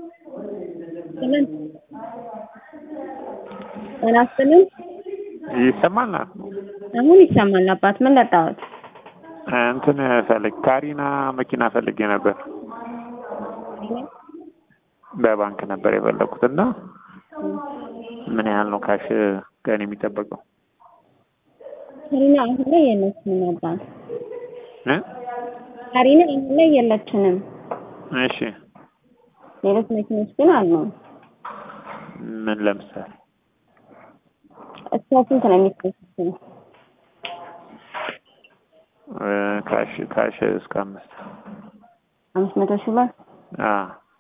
ይስጥልን ጤና ይስጥልን ይሰማል? አሁን ይሰማል አባት ምን ለጣሁት እንትን ፈልግ ካሪና መኪና ፈልጌ ነበር። በባንክ ነበር የፈለኩት እና ምን ያህል ነው ካሽ ቀን የሚጠበቀው? ካሪና አሁን ላይ የለችንም አባት እ ካሪና አሁን ላይ የለችንም እሺ ሌሎች መኪኖች ግን አሉ ምን ለምሳሌ እስከ ስንት ነው የሚከፍሉት እ ካሽ ካሽ እስከ አምስት አምስት መቶ ሺህ ብር አ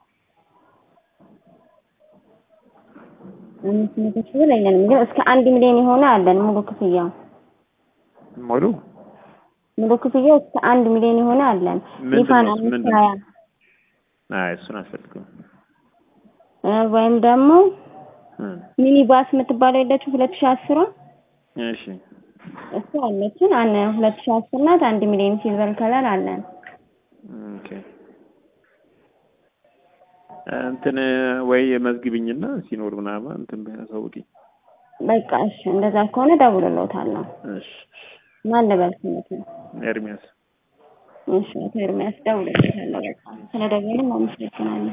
አምስት መቶ ሺህ ብር የለንም ግን እስከ አንድ ሚሊዮን የሆነ አለን ሙሉ ክፍያው ሙሉ ሙሉ ክፍያው እስከ አንድ ሚሊዮን የሆነ አለን ምንድን ሊፋን ነው? አምስት ምንድን ነው? ሀያ አይ እሱን አልፈልግም። እ ወይም ደግሞ እ ሚኒ ባስ የምትባለው የለችው ሁለት ሺህ አስሯ እሺ እሱ አለችን አነ ሁለት ሺህ አስር ናት አንድ ሚሊዮን ሲልቨር ከለር አለን ኦኬ እንትን ወይ መዝግብኝና ሲኖር ምናምን እንትን አሳውቂኝ። በቃ እሺ እንደዛ ከሆነ ደውልልዎታለሁ እሺ ማን ልበል ስሞት ነው ኤርሚያስ እሺ አቶ ኤርሚያስ ደውልልዎታለሁ በቃ ስለደወልን አመሰግናለሁ